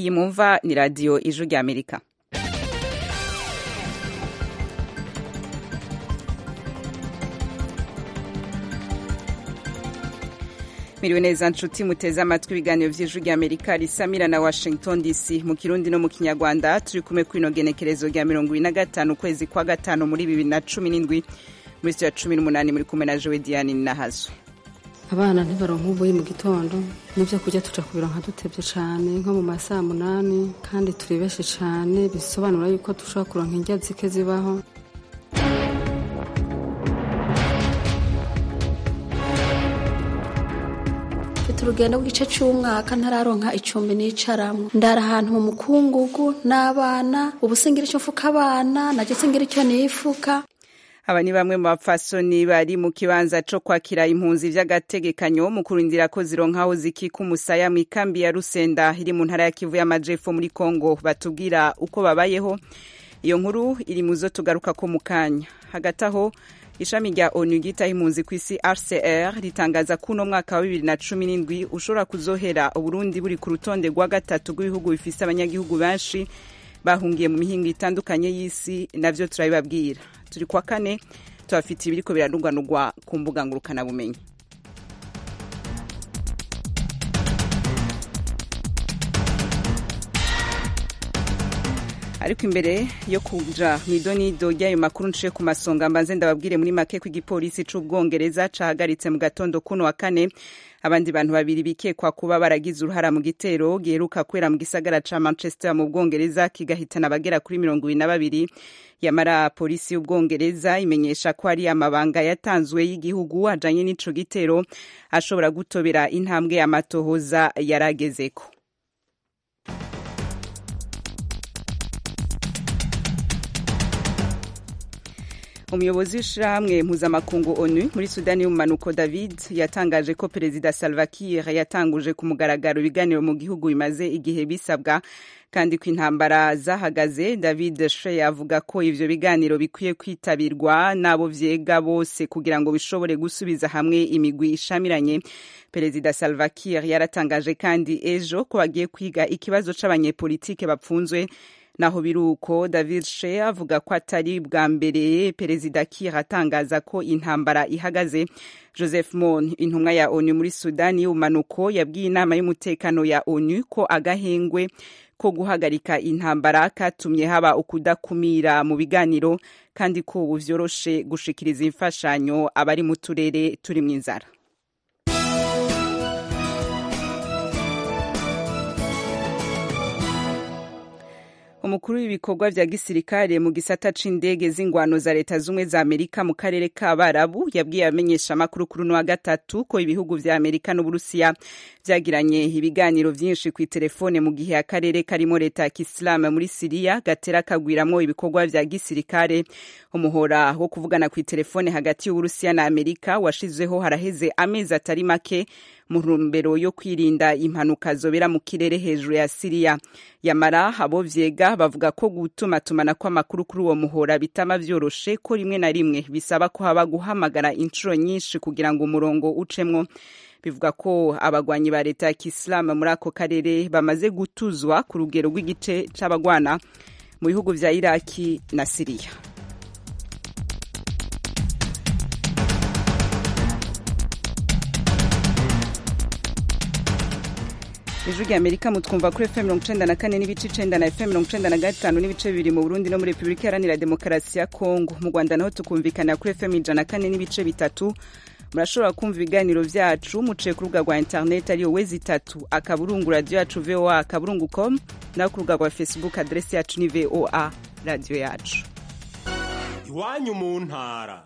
iyi mumva ni radiyo ijwi rya amerika miriwe neza nshuti muteze amatwi ibiganiro vy'ijwi rya amerika risamira na washington dc mu kirundi no mu kinyarwanda turi kumwe kwino genekerezo rya mirongo ibiri na gatanu ukwezi kwa gatanu muri bibiri na cumi n'indwi muri sitiyo ya cumi n'umunani muri kumwe na jowe diane ninahazwe abana ntibaronka ubuyi mu gitondo n'ibyo kurya tuja kubironka dutevye cane nko mu masaha munani kandi turi benshi cane bisobanura yuko dushobora kuronka indya zike zibaho mfite urugendo rw'igice cy'umwaka ntararonka icumbi nicaramwo ndara ahantu mu mukungugu n'abana ubu singira icyo mfuka abana naje singira icyo nifuka aba ni bamwe mu bapfasoni bari mu kibanza co kwakira impunzi vy'agategekanyo mu kurindira ko zironka aho zikika umusaya mu ikambi ya rusenda iri mu ntara ya kivu y'amajepfo muri kongo batubwira uko babayeho iyo nkuru iri mu zo tugaruka ko mu kanya hagati aho ishami rya onu ryitaho impunzi ku isi rcr ritangaza ko uno mwaka wa bibiri na cumi n'indwi ushobora kuzohera uburundi buri ku rutonde rwa gatatu rw'ibihugu bifise abanyagihugu benshi bahungiye mu mihingo itandukanye y'isi navyo turabibabwira turi kwa kane tubafitiye ibiriko biranugwanugwa ku mbuga ngurukanabumenyi ariko imbere yo kuja mw'idonido ry'ayo makuru nciye ku masonga mbanze ndababwire muri make ko igipolisi c'ubwongereza cahagaritse mu gatondo kuno wa kane abandi bantu babiri bikekwa kuba baragize uruhara mu gitero giheruka kwera mu gisagara ca manchester mu bwongereza kigahitana abagera kuri mirongo ibiri na babiri yamara polisi y'ubwongereza imenyesha ko ari amabanga yatanzwe y'igihugu ajanye n'ico gitero ashobora gutobera intambwe y'amatohoza yaragezeko umuyobozi w'ishirahamwe mpuzamakungu onu muri sudani y'umumanuko david yatangaje ko perezida salva kiir yatanguje ku mugaragaro ibiganiro mu gihugu bimaze igihe bisabwa kandi ko intambara zahagaze david she avuga ko ivyo biganiro bikwiye kwitabirwa n'abo vyega bose kugira ngo bishobore gusubiza hamwe imigwi ishamiranye perezida salva kiir yaratangaje kandi ejo ko bagiye kwiga ikibazo c'abanyepolitike bapfunzwe naho biruko david she avuga ko atari bwa mbere perezida kir atangaza ko intambara ihagaze joseph mon intumwa ya onu muri sudani y'ubumanuko yabwiye inama y'umutekano ya onu ko agahengwe ko guhagarika intambara katumye haba ukudakumira mu biganiro kandi ko ubu vyoroshe gushikiriza imfashanyo abari mu turere turi mu inzara umukuru w'ibikorwa vya gisirikare mu gisata c'indege z'ingwano za leta zumwe za amerika mu karere k'abarabu yabwiye abamenyesha amakuru kuri uno wa gatatu ko ibihugu vya amerika n'uburusiya vyagiranye ibiganiro vyinshi kw'iterefone mu gihe akarere karimo leta ya kisilamu muri siriya gatera kagwiramwo ibikorwa vya gisirikare umuhora wo kuvugana kw'iterefone hagati y'uburusiya na amerika washizweho haraheze amezi atari make mu ntumbero yo kwirinda impanuka zobera mu kirere hejuru ya siriya yamara abo vyega bavuga ko gutumatumana kw'amakuru kuri uwo muhora bitama vyoroshe ko rimwe na rimwe bisaba ko haba guhamagara inshuro nyinshi kugira ngo umurongo ucemwo bivuga ko abagwanyi ba leta ya kisilamu muri ako karere bamaze gutuzwa ku rugero rw'igice c'abagwana mu bihugu vya iraki na siriya ijwi rya amerika mutwumva kuri fm mirongo icenda na kane n'ibice icenda na fm mirongo icenda na gatanu n'ibice bibiri mu burundi no muri repubulika iharanira demokarasi ya kongo mu rwanda naho tukumvikana kuri fm ijana na kane n'ibice bitatu murashobora kumva ibiganiro vyacu muciye ku rubuga rwa internet ariyo wezi itatu akaburungu radiyo yacu voa akaburungu com naho ku rubuga rwa facebook aderesi yacu ni voa radiyo yacu iwanyu mu ntara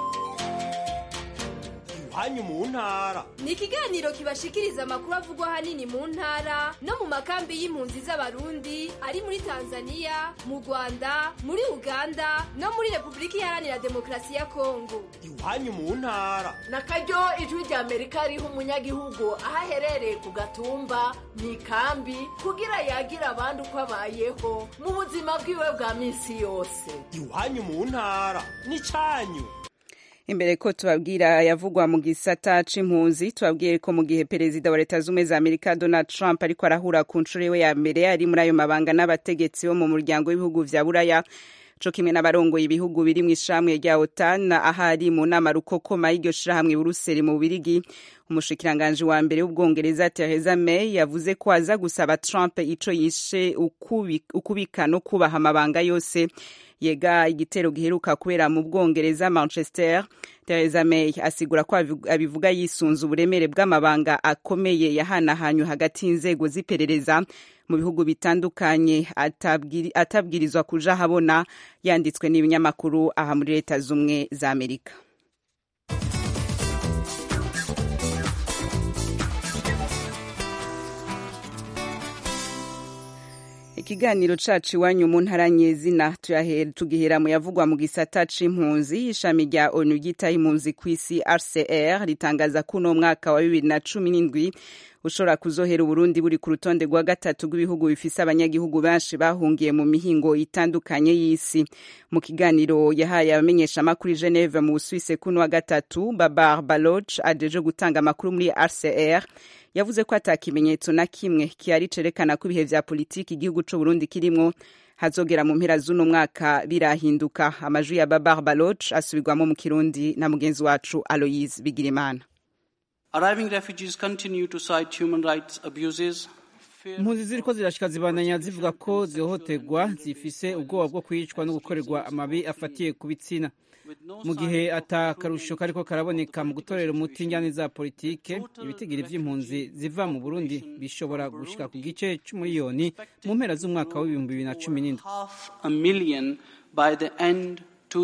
iwanyu mu ntara ni ikiganiro kibashikiriza amakuru avugwa ahanini mu ntara no mu makambi y'impunzi z'abarundi ari muri tanzania mu rwanda muri uganda no muri repubulika iharanira demokarasi ya kongo iwanyu mu ntara na karyo ijwi rya amerika riha umunyagihugu aho aherereye ku gatumba mu ikambi kugira yagira abandi uko abayeho mu buzima bwiwe bwa minsi yose iwanyu mu ntara ni cyanyu imbere ko tubabwira yavugwa mu gisata c'impunzi tubabwiye ko mu gihe perezida wa leta z'ubumwe za amerika donald trump ariko arahura ku nshuro iwe ya mbere ari muri ayo mabanga n'abategetsi bo mu muryango w'ibihugu vya buraya co kimwe n'abarongoye ibihugu biri mu ishamwe rya otan ahari mu nama rukokoma y'iryo shirahamwe buruseli mu bubirigi umushikiranganji wa mbere w'ubwongereza theresa may yavuze ko aza gusaba trump ico yishe ukubika no kubaha amabanga yose yega igitero giheruka kubera mu bwongereza manchester theresa may asigura ko abivuga yisunze uburemere bw'amabanga akomeye yahanahanywe hagati y'inzego z'iperereza mu bihugu bitandukanye atabwirizwa kuja habona yanditswe n'ibinyamakuru aha muri leta z'umwe za amerika ikiganiro cacu iwanyu mu ntara nyezina tugihera mu yavugwa mu gisata c'impunzi ishami rya onu ryitaho impunzi kw'isi rcr ritangaza ko uno mwaka wa bibiri na cumi n'indwi ushobora kuzohera uburundi buri ku rutonde rwa gatatu rw'ibihugu bifise abanyagihugu benshi bahungiye mu mihingo itandukanye y'isi mu kiganiro yahaye abamenyeshamakuru i geneve mu busuwise kuno wa gatatu babar baloch ajeje gutanga amakuru muri rcr yavuze ko ata kimenyetso na kimwe kihari cerekana ko ibihe vya politiki igihugu c'uburundi kirimwo hazogera mu mpera z'uno mwaka birahinduka amajwi ya babar baloch asubirwamo mu kirundi na mugenzi wacu aloyise bigirimana Arriving refugees continue to cite human rights abuses. impunzi ziriko zirashika zibandanya zivuga ko zihohoterwa zifise ubwoba bwo kwicwa no gukorerwa amabi afatiye ku bitsina mu gihe ata karusho kariko karaboneka mu gutorera umuti injyane za politike ibitigiri vy'impunzi ziva mu burundi bishobora gushika ku gice c'umuriyoni mu mpera z'umwaka w'ibihumbi bibiri na cumi n'indwi Half a million by the end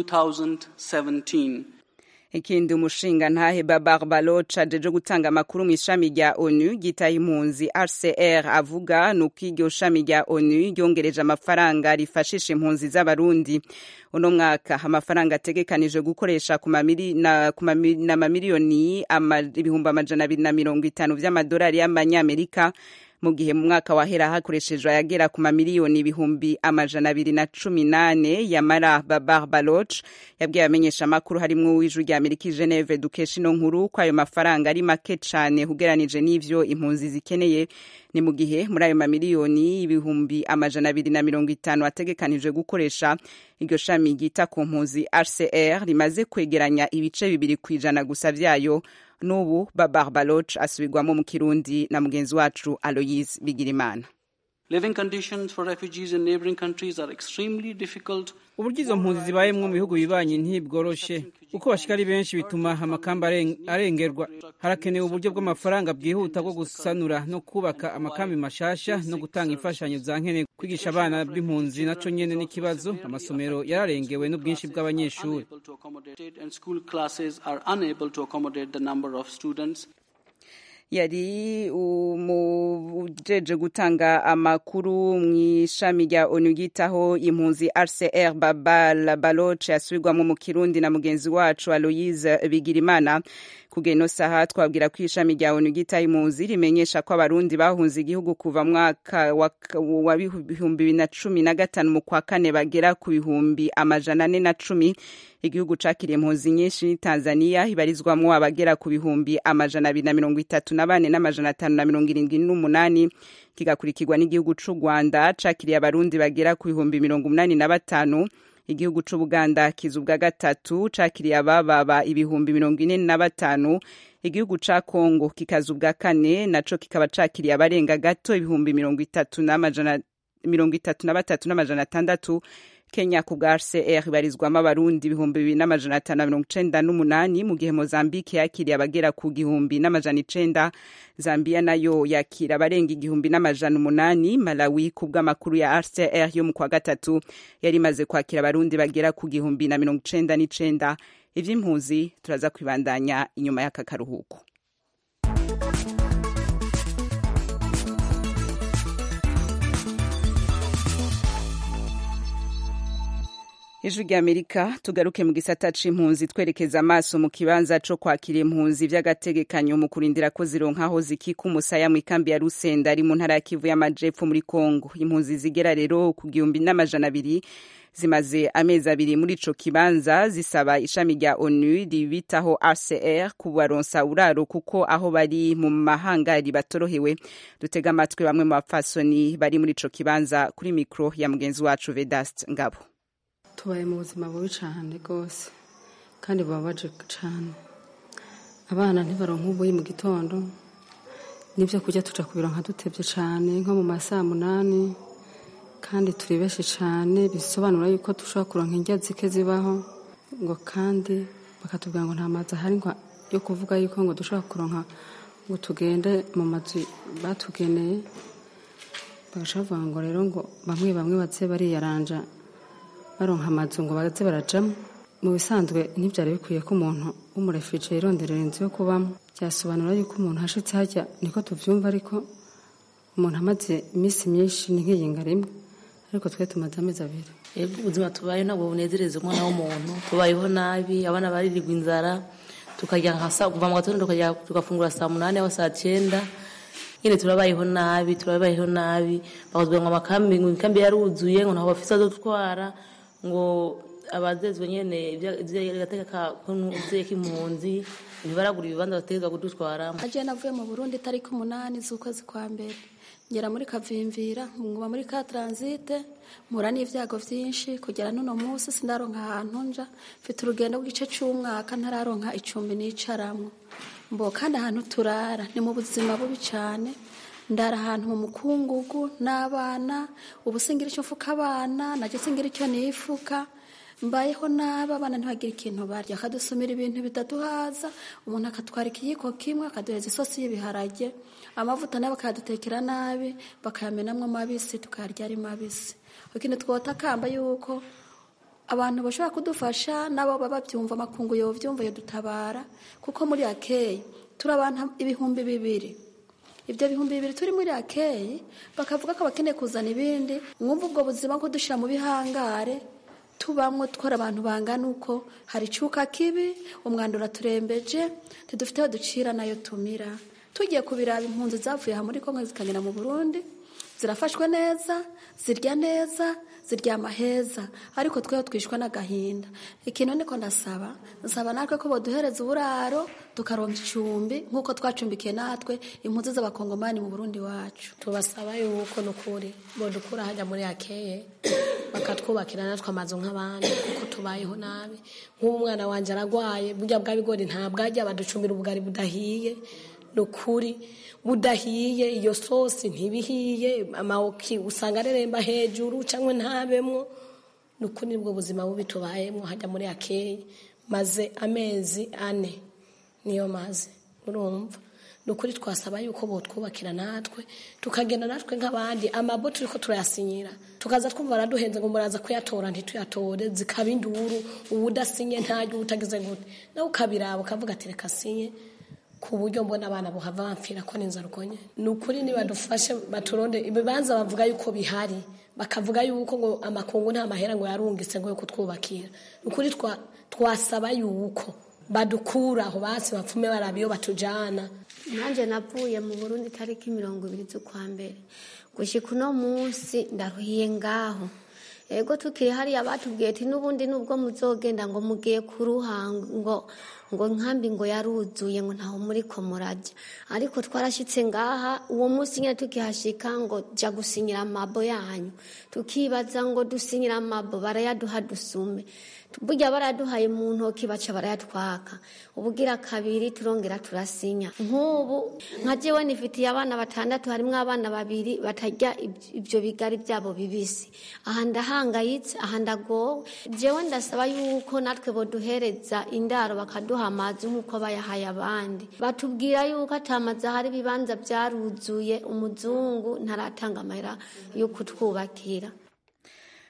2017. ikindi umushinga ntahe babar baloch ajeje gutanga amakuru mu ishami rya onu ryitaye impunzi rcr avuga ni uko iryo shami rya onu ryongereje amafaranga rifashisha impunzi z'abarundi uno mwaka amafaranga ategekanije gukoresha ku mamiri- na- ku mami- na mamiliyoni ama- ibihumbi amajana abiri na mirongo itanu vy'amadolari y'amanyamerika mu gihe mu mwaka wahera hakoreshejwe ayagera ku mamiliyoni ibihumbi amajana abiri na cumi nane yamara babar baloch yabwiye abamenyesha amakuru harimwo uw'ijwi rya amerika i geneve dukesha ino nkuru ko ayo mafaranga ari make cane ugeranije n'ivyo impunzi zikeneye ni mu gihe muri ayo mamiliyoni ibihumbi amajana abiri na mirongo itanu ategekanijwe gukoresha iryo shami ryita ku mpunzi rcr rimaze kwegeranya ibice bibiri ku ijana gusa vyayo n'ubu babar baloch asubirwamo mu kirundi na mugenzi wacu aloyise bigirimana Living conditions for refugees in neighboring countries are extremely difficult. uburyo izo mpunzi zibayemwo mu bihugu bibanyi ntibworoshe uko bashika ari benshi bituma amakamba aren- arengerwa harakenewe uburyo bw'amafaranga bwihuta bwo gusanura no kubaka amakambi mashasha no gutanga imfashanyo za nkene kwigisha abana b'impunzi naco nyene n'ikibazo amasomero yararengewe n'ubwinshi bw'abanyeshuri Unable to accommodate and school classes are unable to accommodate the number of students. yari umujeje gutanga amakuru mu ishami rya onu ryitaho impunzi rcr babal baloch yasubirwamo mu kirundi na mugenzi wacu aloyise bigirimana kugeno saha twabwira ko ishami rya onu ryitaho impunzi rimenyesha ko abarundi bahunze igihugu kuva mwaka wa wa bihumbi bibiri na cumi na gatanu mu kwa kane bagera ku bihumbi amajana ane na cumi igihugu cakiriye impunzi nyinshi ni tanzania ibarizwamwo abagera ku bihumbi amajana abiri na mirongo itatu na bane n'amajana atanu na mirongo irindwi n'umunani kigakurikirwa n'igihugu c'u rwanda cakiriye abarundi bagera ku bihumbi mirongo umunani na batanu igihugu c'ubuganda kiza ubwa gatatu cakiriye abababa ibihumbi mirongo ine na batanu igihugu ca kongo kikaza ubwa kane naco kikaba cakiriye abarenga gato ibihumbi mirongo itatu n'amajana mirongo itatu na batatu n'amajana atandatu kenya ku bwa rcr ibarizwamo abarundi ibihumbi bibiri n'amajana atanu na mirongo icenda n'umunani mu gihe mozambique yakiriye abagera ku gihumbi n'amajana icenda zambia nayo yakira abarenga igihumbi n'amajana umunani malawi ku bw'amakuru ya rcr yo mu kwa gatatu yari imaze kwakira abarundi bagera ku gihumbi na mirongo icenda n'icenda ivy'impunzi turaza kwibandanya inyuma y'aka karuhuko ijwi ry'amerika tugaruke mu gisata c'impunzi twerekeza amaso mu kibanza co kwakira impunzi vy'agategekanyo mu kurindira ko zironka aho zikika umusaya mu ikambi ya rusenda ari mu ntara ya kivu y'amajepfo muri kongo impunzi zigera rero ku gihumbi n'amajana abiri zimaze amezi abiri muri ico kibanza zisaba ishami rya onu ribitaho rcr kubaronsa uraro kuko aho bari mu mahangari batorohewe dutega amatwi bamwe mu bapfasoni bari muri ico kibanza kuri mikro ya mugenzi wacu vedast ngabo tubaye mu buzima bubi cyane rwose kandi bubabaje cyane abana ntibaronka ubuyi mu gitondo n'ibyo kurya tuja kubironka dutebye cyane nko mu masaa munani kandi turi benshi cyane bisobanura yuko dushobora kuronka indya zike zibaho ngo kandi bakatubwira ngo nta mazi ahari yo kuvuga yuko ngo dushobora kuronka ngo tugende mu mazu batugeneye bagaca bavuga ngo rero ngo bamwe bamwe baze bariyaranja baronka amazu ngo baze barajamo mu bisanzwe ntibyari bikwiye ko umuntu w'umurefije yironderera inzu yo kubamo byasobanura yuko umuntu ashitse hajya niko tuvyumva ariko umuntu amaze iminsi myinshi ni nk'iyinga rimwe ariko twe tumaze amezi abiri yego ubuzima tubayeho ntabwo bunezereza umwana w'umuntu tubayeho nabi abana baririrwa inzara tukarya nka saa kuva mu gatondo tukajya tugafungura saa munani aho saa cyenda nyine turabayeho nabi turabayeho nabi bakatubwira ngo amakambi ngo imikambi yaruzuye ngo ntaho bafise azotwara ngo abazezwe nyene gateka k'impunzi ntibaragura ibibanza bategeka kudutwaramo aje navuye mu burundi tariki umunani z'ukwezi kwa mbere ngera muri kavimvira nkuba muri ka transite mpura n'ivyago vyinshi kugera n'uno munsi sindaronka ahantu nja mfite urugendo rw'igice c'umwaka ntararonka icumbi nicaramwo mbo kandi ahantu turara ni mu buzima bubi cane ndara ahantu mu mukungugu n'abana ubu singira icyo mfuka abana najye singira icyo nifuka mbayeho nabi abana ntibagire ikintu barya akadusumira ibintu bitaduhaza umuntu akatwara ikiyiko kimwe akaduheza isosi y'ibiharage amavuta nayo bakayadutekera nabi bakayamenamwo mabisi tukayarya ari mabisi ikintu twota kamba yuko abantu bashobora kudufasha nabo baba babyumva amakungu yovyumva yodutabara kuko muri akeyi turi abantu ibihumbi bibiri ibyo bihumbi bibiri turi muri akeyi bakavuga ko bakeneye kuzana ibindi mwumva ubwo buzima ko dushyira mu bihangare tubamwo twara abantu bangana uko hari icuka kibi umwanda uraturembeje ntidufite aho ducira nayo tumira tugiye kubiraba impunzi zavuye aha muri kongo zikagera mu burundi zirafashwe neza zirya neza ziryama heza ariko tweho twishwe n'agahinda ikintu niko ndasaba nsaba natwe ko boduhereza uburaro tukaronka icumbi nk'uko twacumbikiye natwe impunzi z'abakongomani mu burundi wacu tubasaba yuko nukuri bodukura hajya muri akeye bakatwubakira natwe amazu nk'abandi kuko tubayeho nabi nk'ubu umwana wanjye aragwaye burya bwa bigori ntabwo ajya baducumbira ubugari budahiye ni ukuri budahiye iyo sosi ntibihiye amawoki usanga areremba hejuru cyangwa ntabemwo ni ukuri nibwo buzima bubi tubayemo hajya muri akeyi maze amezi ane niyo maze urumva ni ukuri twasaba yuko botwubakira natwe tukagenda natwe nk'abandi amabo turi ko turayasinyira tukaza twumva baraduhenze ngo muraza kuyatora ntituyatore zikaba induru ubu udasinye ntajya uba utagize gute nawe ukabiraba ukavuga ati reka sinye ku buryo mbona abana buhava bamfira ko n'inzara ukonye ni ukuri nibadufashe baturonde ibibanza bavuga yuko bihari bakavuga yuko ngo amakungu nta mahera ngo yarungitse ngo yo kutwubakira ni ukuri twasaba yuko badukura aho basi bapfume baraba iyo batujana nanjye navuye mu burundi tariki mirongo ibiri z'ukwa mbere gushyika uno munsi ndaruhiye ngaho ego tukiri hariya batubwiye ati n'ubundi nubwo muzogenda ngo mugiye kuruha ngo ngo nkambi ngo yaruzuye ngo ntaho muri ko murajya ariko twarashyitse ngaha uwo munsi nyine tukihashika ngo jya gusinyira amabo yanyu tukibaza ngo dusinyira amabo barayaduha dusume burya baraduhaye mu ntoki baca barayatwaka ubugira kabiri turongera turasinya nk'ubu nka jewe nifitiye abana batandatu harimo abana babiri batarya ibyo bigari byabo bibisi aha ndahangayitse aha ndagowe jewe ndasaba yuko natwe boduhereza indaro bakaduha amazi nk'uko bayahaye abandi batubwira yuko atamazi ahari ibibanza byaruzuye umuzungu ntaratanga amahera yo kutwubakira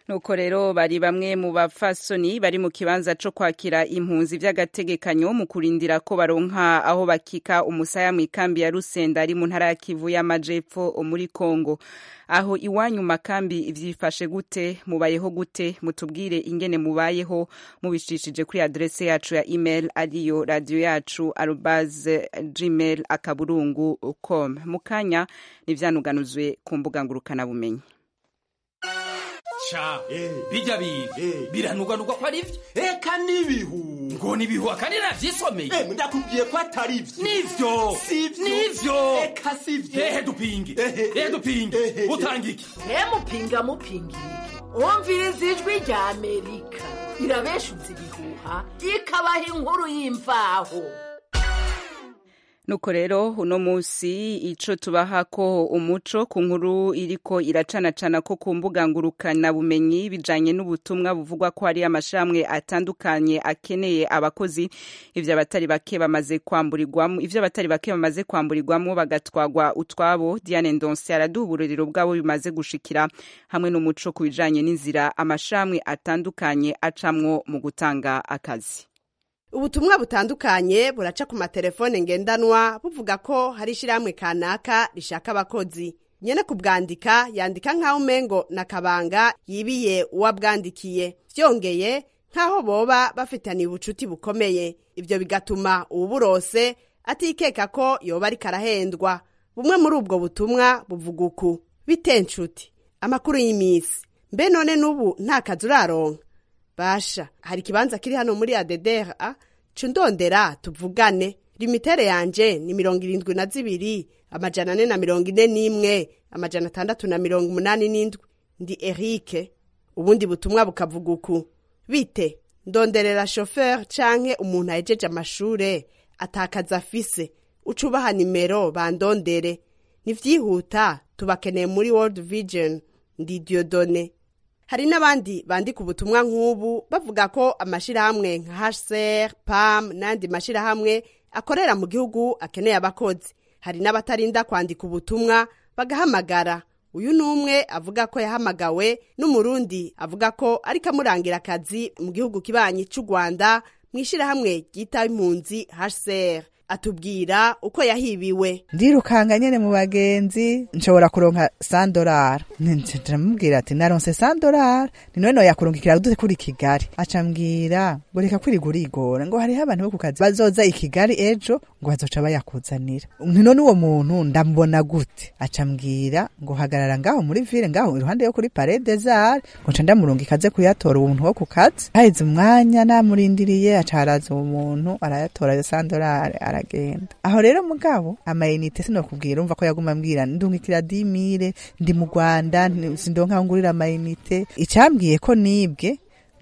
nuko rero bari bamwe mu bafasoni bari mu kibanza co kwakira impunzi vy'agategekanyo mu kurindira ko baronka aho bakika umusaya mu ikambi ya Rusenda ari mu ntara ya Kivu y'amajepfo muri Kongo aho iwanyu makambi vyifashe gute mubayeho gute mutubwire ingene mubayeho mubishishije kuri adresse yacu ya email ariyo radio yacu arobase gmail akaburungu com mukanya nivyanuganuzwe ku mbuga ngurukana bumenyi ca bijya bintu biranuganurwa ko ari vyo eka n'ibihu ngo nibihu akandi navyisomeye ndakubwiye ko atari vyo nivyo nivyo eka sivyo ehe dupinge ehe dupinge utanga iki mupinga mupinga umviriza ijwi rya amerika irabeshuza ibihuha ikabaha inkuru y'imvaho nuko rero uno munsi ico tubaha ko umuco ku nkuru iriko iracanacana ko ku mbuga ngurukana bumenyi bijanye n'ubutumwa buvugwa ko hari amashramwe atandukanye akeneye abakozi ivyo abatari bake bamaze kwamburirwamo ivyo abatari bake bamaze kwamburirwamo bagatwagwa utwabo Diane Ndonse araduha uburorero bwabo bimaze gushikira hamwe n'umuco ku bijanye n'inzira amashramwe atandukanye acamwo mu gutanga akazi ubutumwa butandukanye buraca ku matelefone ngendanwa buvuga ko hari ishyirahamwe kanaka rishaka abakozi nyene kubwandika yandika nk'aho umengo na kabanga yibiye uwabwandikiye vyongeye nk'aho boba bafitaniye ubucuti bukomeye ivyo bigatuma uwuburose atikeka ko yoba ariko arahendwa bumwe muri ubwo butumwa buvuga uku bite nshuti amakuru y'imisi mbe none n'ubu nta kazi uraronka basha hari ikibanza kiri hano muri adedera co ndondera tuvugane limitere yanje ni mirongo irindwi na zibiri amajana ane na mirongo ine n'imwe amajana atandatu na mirongo umunani n'indwi ndi erike ubundi butumwa bukavuga uku bite ndonderera shoferi canke umuntu ahejeje amashure atakaza afise uca ubaha nimero bandondere nivyihuta tubakeneye muri world vision ndi diodone hari n'abandi bandika ubutumwa nk'ubu bavuga ko amashirahamwe nka hcr pam n'andi mashirahamwe akorera mu gihugu akeneye abakozi hari n'abatarinda kwandika ubutumwa bagahamagara uyu ni umwe avuga ko yahamagawe n'umurundi avuga ko ariko amurangira akazi mu gihugu kibanyi cy'u rwanda mu ishyirahamwe ryita impunzi hcr atubwira uko yahibiwe ndirukanga nyene mu bagenzi nshobora kuronka sandorara ndamubwira ati naronse sandorara ni none noyakurungikira dute kuri kigali acambwira ngo reka kwiriga urigora ngo hariho abantu bo ku kazi bazoza i kigali ejo ngo bazoca bayakuzanira ni none uwo muntu ndamubona gute acambwira ngo hagarara ngaho muri ville ngaho iruhande yo kuri parede zare ngo nca ndamurungika aze kuyatora uwo muntu wo ku kazi haheze umwanya namurindiriye aca haraza uwo muntu arayatora ayo sandorare aragenda aho rero mugabo amayinite sinokubwira umva ko yaguma ambwira ndungikira dimire ndi mu rwanda sindonka ngurira amayinite icambwiye ko nibwe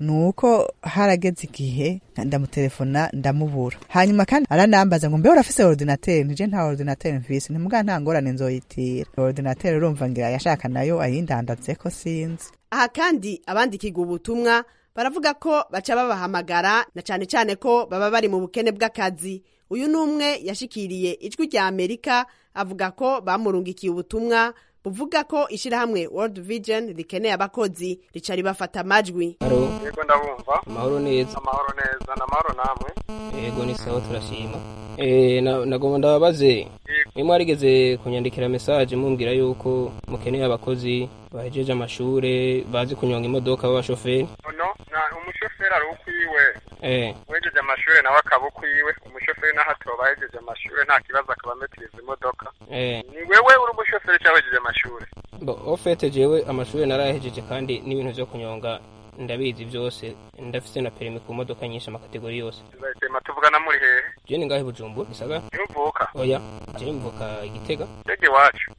nuko harageze igihe ndamutelefona ndamubura hanyuma kandi aranambaza ngo mbe urafise ordinateur nije nta ordinateur mfise ntimuga nta ngorane nzoyitira ordinateur urumva ngira yashaka nayo ayindandatseko sinzi aha kandi abandikirwa ubutumwa baravuga ko baca babahamagara na cane cane ko baba bari mu bukene bw'akazi uyu ni umwe yashikiriye ijwi rya amerika avuga ko bamurungikiye ubutumwa buvuga ko ishyirahamwe world vision rikeneye abakozi rica ribafata amajwi yego ndabumva amahoro neza amahoro neza ni amahoro namwe yego ni sawa turashima Eh, na- nagomba ndababaze mwe mwarigeze kunyandikira mesaje mumbwira yuko mukeneye abakozi bahejeje amashure bazi kunyonga imodoka b'abashoferi no na umushoferi ari ukwiwe eh wejeje amashure nawe akaba ukwiwe umushoferi naho atoba yejeje amashure nta kibazo akaba ametiriza imodoka eh ni wewe uri umushoferi cyangwa wejeje amashure bo ofete jewe amashure narayahejeje kandi n'ibintu vyo kunyonga ndabizi vyose ndafise na perimi ku modoka nyinshi amakategori yose tuzahitema tuvugana muri hehe je ni ngahe bujumbura gisagara ntuvuka oya je mvuka igitega ndege iwacu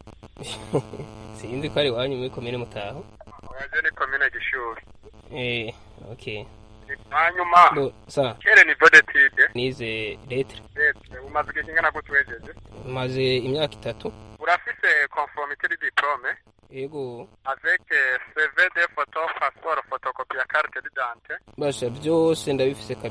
sinzi ko ari iwanyu muri komine mutaho oyaje ni komine gishuri eh okay hanyuma bo sa kere ni vodetide nize letre leta umaze igihe kingana gute wejeje maze imyaka itatu urafise conformité du diplôme yego avec euh, CV de photo passeport photocopie ya carte d'identité basha vyose ndabifise kabisa ok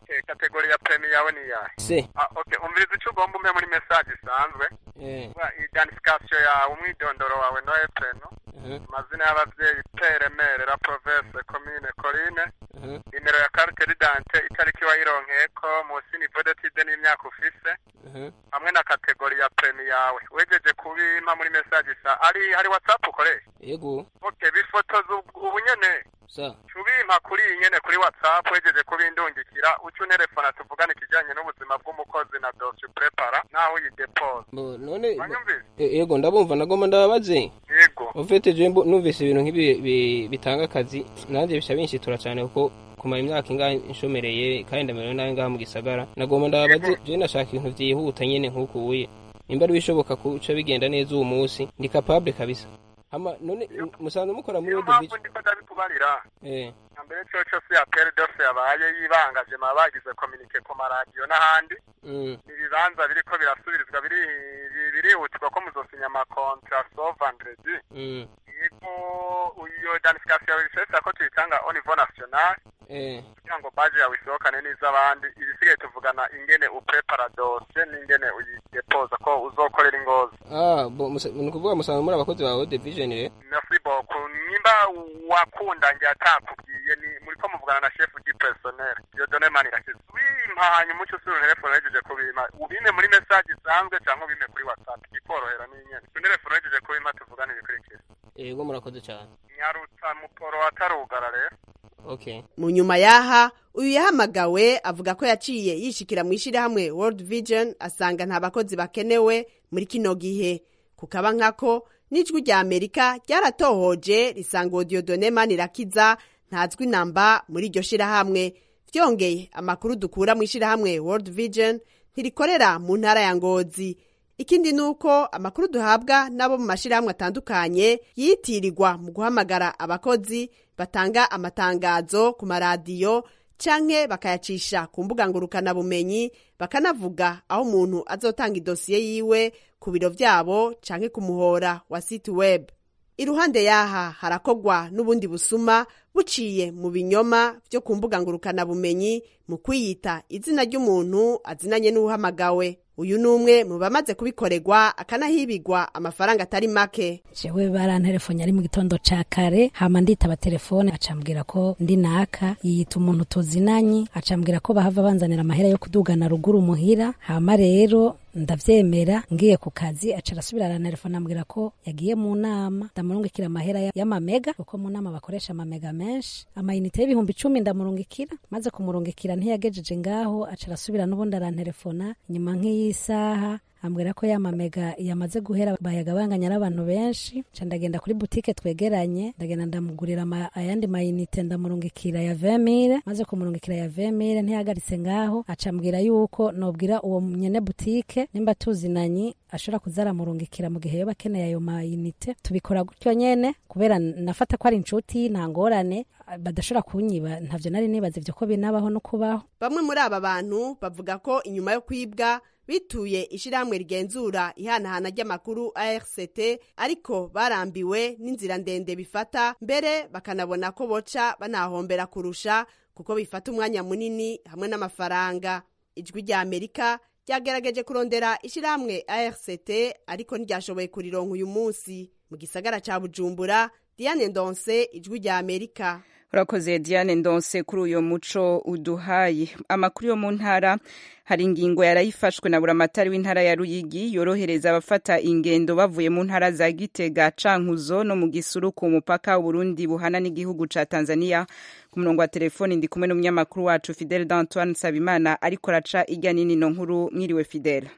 okay kategori ya premi yawe ni yahe se ah okay umviriza icyo ugomba umpe muri message isanzwe eh Wa- identification yawe umwidondoro wawe no epreno amazina y'abavyeyi pere mere la province commune coline nimero ya carte d'identité itariki wayironkeyeko munsi niveau d'étude n'imyaka ufise hamwe na kategori ya premi yawe wejeje kubimpa muri message isa ari hari whatsapp ukoresha yego okay bifotoza ubu ubu nyene sa tubimpa kuri iyi nyene kuri whatsapp wejeje kubindungikira uca unterefona tuvugane ikijanye n'ubuzima bw'umukozi na dossier prepara naho uyidepoza Bo, none wanyumvise E- yego ndabumva nagomba ndababaze yego ufite je mbo- numvise ibintu nk'ibi bi- bitanga akazi nanjye bisha binshitura cyane kuko kumara imyaka ingahe nshomereye kandi ndamerewe nabi ngaha mu gisagara nagomba ndababaze je ndashaka ibintu vyihuta nyene nk'uko uye nimba ari bishoboka kuca bigenda neza uwo munsi ndi capable kabisa hama none musanzwe mukora muri niyo World Vision mpamvu ndiko ndabikubarira eh na mbere coco si apere dose yabaye yibangaje maba bagize kominike ku maradiyo n'ahandi mm. ibibanza biriko birasubirizwa biri bi- birihutirwa ko muzosinya amakontra so vendredi mm. yego iyo identification yawe bisesa ko tuyitanga au niveau national eh kugira ngo baje yawe isohokane n'iz'abandi ibisigaye tuvugana ingene uprepara dose n'ingene uyidepoza ko uzokorera ingozi ah bo musa- ni ukuvuga musanzwe muri abakozi ba World Vision re merci beaucoup nimba wakunda nge atakubwiye ni muri ko muvugana na chef du personnel Dieudonne Manirakiza wimpa hanyuma uce usubira telefone wejeje kubima ubime muri message isanzwe cyangwa ubime kuri whatsapp ikorohera n'inyene tu telefone wejeje kubima tuvugane ibikurikira yego murakoze cyane nyarutsa muporo atarugara rero okay mu nyuma y'aha uyu yahamagawe avuga ko yaciye yishikira mu ishyirahamwe world vision asanga nta bakozi bakenewe muri kino gihe kukaba nkako n'ijwi rya amerika ryaratohoje risanga odiyodone manirakiza ntazwi namba muri iryo shyirahamwe byongeye amakuru dukura mu ishyirahamwe world vision ntirikorera mu ntara ya ngozi ikindi ni uko amakuru duhabwa n'abo mu mashyirahamwe atandukanye yitirirwa mu guhamagara abakozi batanga amatangazo ku maradiyo canke bakayacisha ku mbuga ngurukanabumenyi bakanavuga aho umuntu azotanga idosiye yiwe ku biro vyabo canke ku muhora wa site web iruhande yaha harakogwa n'ubundi busuma buciye mu binyoma vyo ku mbuga ngurukanabumenyi mu kwiyita izina ry'umuntu azinanye n'uhamagawe uyu ni umwe mu bamaze kubikorerwa akanahibigwa amafaranga atari make jewe barantelefone ari mu gitondo ca kare hama nditaba telefone acambwira ko ndi naka yiyita umuntu tuzinanye acambwira ko bahava banzanira amahera yo kudugana ruguru muhira hama rero ndavyemera ngiye ku kazi aca arasubira arantelefone ambwira ko yagiye mu nama ndamurungikira amahera ya- y'amamega kuko mu nama bakoresha amamega menshi amayinite y'ibihumbi icumi ndamurungikira maze kumurungikira ntiyagejeje ngaho aca arasubira n'ubundi arantelefona inyuma nk'iyisaha ambwira ko ya mamega yamaze guhera bayagabanganya n'abantu benshi nca ndagenda kuri butike twegeranye ndagenda ndamugurira ama- ayandi mayinite ndamurungikira ya vemire maze kumurungikira ya vemire ntiyagaritse ngaho aca ambwira yuko nobwira uwo nyene butike nimba tuzinanyi ashobora kuza aramurungikira mu gihe yoba akeneye ayo mayinite tubikora gutyo nyene kubera nafata ko ari inshuti nta ngorane badashobora kunyiba ntavyo nari nibaza ivyo ko binabaho no kubaho bamwe muri aba bantu bavuga ko inyuma yo kwibwa bituye ishyirahamwe rigenzura ihanahana ry'amakuru ARCT ariko barambiwe n'inzira ndende bifata mbere bakanabona ko boca banahombera kurusha kuko bifata umwanya munini hamwe n'amafaranga ijwi rya amerika ryagerageje kurondera ishyirahamwe ARCT ariko ntiryashoboye kurironka uyu munsi mu gisagara ca bujumbura diane ndonse ijwi rya amerika urakoze diane ndonse kuri uyu muco uduhaye amakuru yo mu ntara hari ingingo yarayifashwe na buramatari w'intara ya ruyigi yorohereza abafata ingendo bavuye mu ntara za gitega cankuzo no mu gisuru ku mupaka uburundi buhana n'igihugu ca tanzania ku murongo wa telefoni ndi kumwe n'umunyamakuru wacu fidele d'antoine nsabimana ariko araca irya n'inino nkuru mwiriwe fidele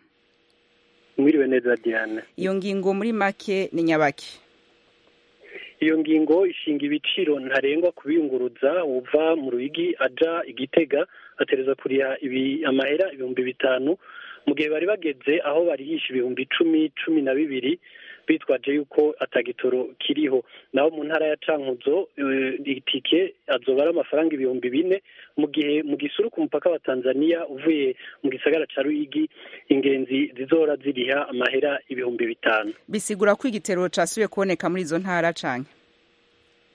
mwiriwe neza diane iyo ngingo muri make ni nyabaki iyo ngingo ishinga ibiciro ntarengwa kubiyunguruza uva mu ruyigi aja igitega atereza kuriha ibi amahera ibihumbi bitanu mu gihe bari bageze aho barihisha ibihumbi icumi cumi na bibiri bitwaje yuko atagitoro kiriho naho mu ntara ya cankuzo eh, itike azoba ari amafaranga ibihumbi bine mu gihe mu gisuru ku mupaka wa tanzania uvuye mu gisagara ca ruyigi ingenzi zizohora ziriha amahera ibihumbi bitanu bisigura ko igitero casubiye kuboneka muri izo ntara canke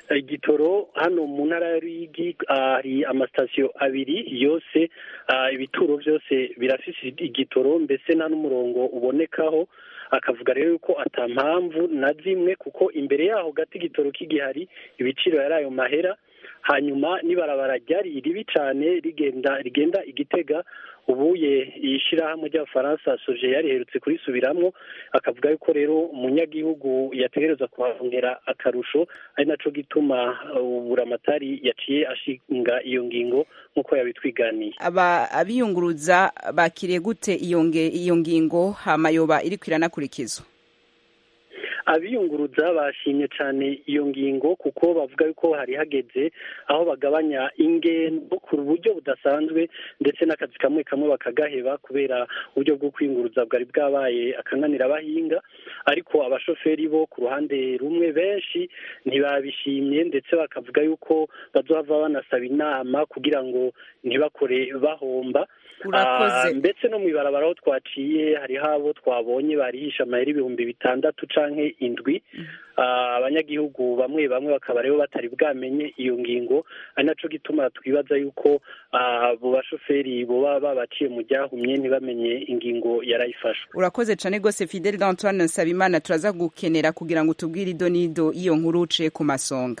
igitoro hano mu ntara ya Ruyigi hari amasitasiyo abiri yose ibituro byose birafise igitoro mbese nta n'umurongo ubonekaho akavuga rero yuko atampamvu na zimwe kuko imbere yaho gati igitoro k'igihari ibiciro yari ayo mahera hanyuma n'ibarabara ryari ribi cyane rigenda rigenda igitega ubuye ishyirahamwe ry'abafaransa soje yariherutse kurisubiramwo akavuga yuko rero umunyagihugu yategereza kuhahongera akarusho ari naco gituma uburamatari yaciye ashinga iyo ngingo nk'uko yabitwiganiye aba abiyunguruza bakiriye gute iyo nge- iyo ngingo hamayoba iriko iranakurikizwa abiyunguruza bashimye cyane iyo ngingo kuko bavuga yuko hari hageze aho bagabanya ingendo ku buryo budasanzwe ndetse n'akazi kamwe kamwe bakagaheba kubera uburyo bwo kwiyunguruza bwari bwabaye akananira abahinga ariko abashoferi bo ku ruhande rumwe benshi ntibabishimye ndetse bakavuga yuko bazohava banasaba inama kugira ngo ntibakore bahomba Urakoze. Ah, ndetse no mu ibarabara aho twaciye hariho abo twabonye barihisha amayeri ibihumbi bitandatu canke indwi Ah, abanyagihugu bamwe bamwe bakaba rero batari bwamenye iyo ngingo ari naco gituma twibaza yuko ah, abo bashoferi boba babaciye mu ryahumye ntibamenye ingingo yarayifashwe urakoze cyane rwose fidel d'antoine nsabimana turaza gukenera kugira ngo tubwire ido n'ido iyo nkuru uciye ku masonga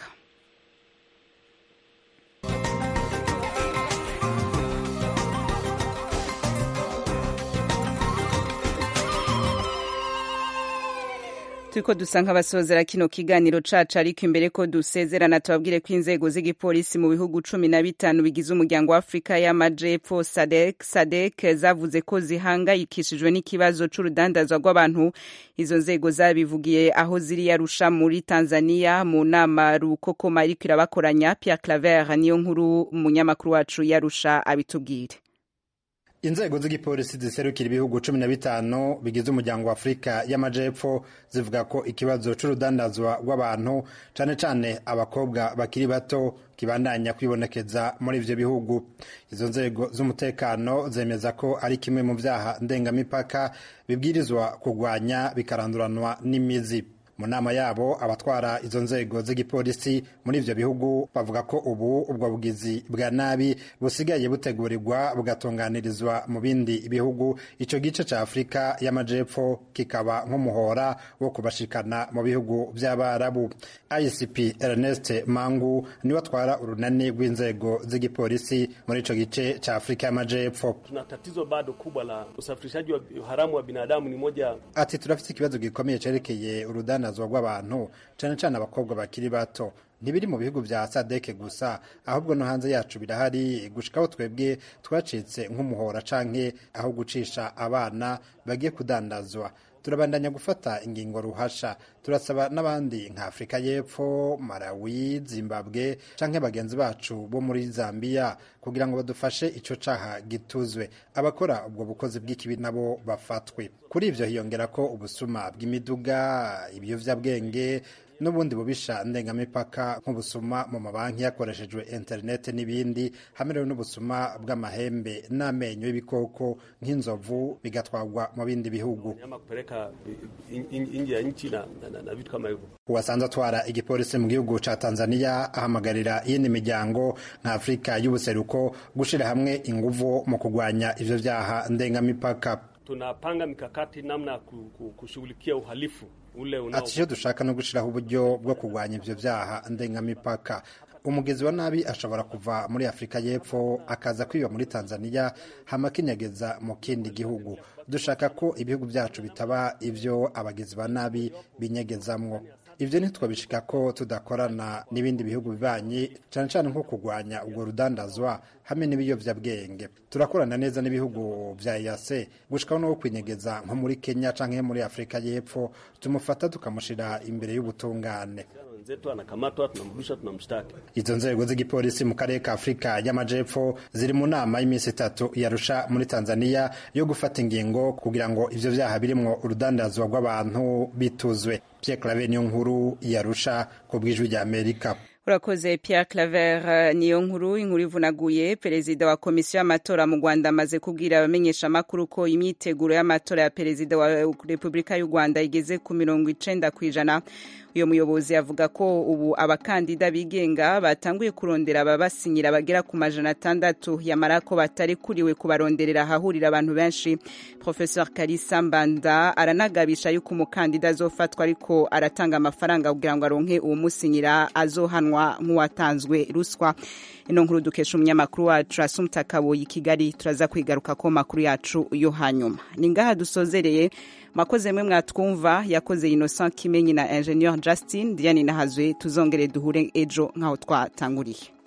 turiko dusa nk'abasozera kino kiganiro cacu ariko imbere ko dusezerana tubabwire ko inzego z'igipolisi mu bihugu cumi na bitanu bigize umuryango wa afurika y'amajepfo sadek sadek zavuze ko zihangayikishijwe n'ikibazo c'urudandazwa rw'abantu izo nzego zabivugiye aho ziri yarusha muri tanzania mu nama rukokoma iriko irabakoranya pierre claver niyo nkuru umunyamakuru wacu yarusha abitubwire inzego z'igipolisi ziserukira ibihugu cumi na bitanu bigize umuryango wa afurika y'amajepfo zivuga ko ikibazo c'urudandazwa rw'abantu cane cane abakobwa bakiri bato kibandanya kwibonekeza muri ivyo bihugu izo nzego z'umutekano zemeza ko ari kimwe mu vyaha ndengamipaka bibwirizwa kurwanya bikaranduranwa n'imizi mu nama yabo abatwara izo nzego z'igipolisi muri ivyo bihugu bavuga ko ubu ubwo bugizi bwa nabi busigaye butegurirwa bugatunganirizwa mu bindi bihugu ico gice ca afurika y'amajepfo kikaba nk'umuhora wo kubashikana mu bihugu vy'abarabu icp ernest mangu niwe atwara urunani rw'inzego z'igipolisi muri ico gice ca afurika y'amajepfo tuna tatizo bado kubwa la usafirishaji wa haramu wa binadamu. Ni moja ati turafite ikibazo gikomeye cerekeye urudandazwa rw'abantu cane cane abakobwa bakiri bato ntibiri mu bihugu vya sadeke gusa ahubwo no hanze yacu birahari gushikaho twebwe twacitse nk'umuhora canke aho gucisha abana bagiye kudandazwa turabandanya gufata ingingo ruhasha turasaba n'abandi nka afurika y'epfo malawi zimbabwe canke bagenzi bacu bo muri zambia kugira ngo badufashe ico caha gituzwe abakora ubwo bukozi bw'ikibi nabo bafatwe kuri ivyo hiyongera ko ubusuma bw'imiduga ibiyovyabwenge n'ubundi bubisha ndengamipaka nk'ubusuma mu mabanki hakoreshejwe interineti n'ibindi hamwe rero n'ubusuma bw'amahembe n'amenyo y'ibikoko nk'inzovu bigatwarwa mu bindi bihugu nyama kupeleka in- in- nje ya nchi na, na, na, na vitu kama hivyo. uwasanze atwara igipolisi mu gihugu ca tanzania ahamagarira iyindi miryango nka afurika y'ubuseruko gushira hamwe inguvu mu kurwanya ivyo vyaha ndengamipaka Tunapanga mikakati namna ya ku- ku- kushughulikia uhalifu ule unao ati icyo dushaka no gushyiraho uburyo bwo kurwanya ibyo byaha ndengamipaka umugezi wa nabi ashobora kuva muri afurika y'epfo akaza kwiba muri tanzania hama akinyegeza mu kindi gihugu dushaka ko ibihugu byacu bitaba ibyo abagizi ba nabi binyegezamwo ibyo ntitwabishika ko tudakorana n'ibindi bihugu bibanyi cyane cyane nko kurwanya ubwo rudandazwa hamwe n'ibiyovyabwenge turakorana neza n'ibihugu vya EAC gushikaho no kwinyegeza nko muri Kenya canke muri Afurika y'Epfo tumufata tukamushira imbere y'ubutungane wenzetu anakamatwa, tunamrudisha, tunamshtaki. izo nzego z'igipolisi mu karere ka afurika y'amajepfo ziri mu nama y'iminsi itatu yarusha muri tanzania yo gufata ingingo kugira ngo ivyo vyaha birimwo urudandazwa rw'abantu bituzwe pierre clave niyo nkuru yarusha ku bw'ijwi rya amerika urakoze pierre claver niyo nkuru inkuru ivunaguye perezida wa komisiyo y'amatora mu rwanda amaze kubwira abamenyeshamakuru ko imyiteguro y'amatora ya perezida wa repubulika y'u rwanda igeze ku mirongo icenda ku ijana uyu muyobozi avuga ko ubu abakandida bigenga batanguye kurondera ababasinyira bagera ku majana atandatu yamara ko batari kuriwe kubaronderera ahahurira abantu benshi professeur karisa mbanda aranagabisha yuko umukandida azofatwa ariko aratanga amafaranga kugira ngo aronke uwumusinyira azohanwa nk'uwatanzwe ruswa ino nkuru dukesha umunyamakuru wacu asumta kaboyi kigali turaza kwigaruka ko makuru yacu yo hanyuma ni ngaha dusozereye mwakoze mwe mwatwumva yakoze innocent kimenyi na ingenieur justin diane nahazwe tuzongere duhure ejo nk'aho twatanguriye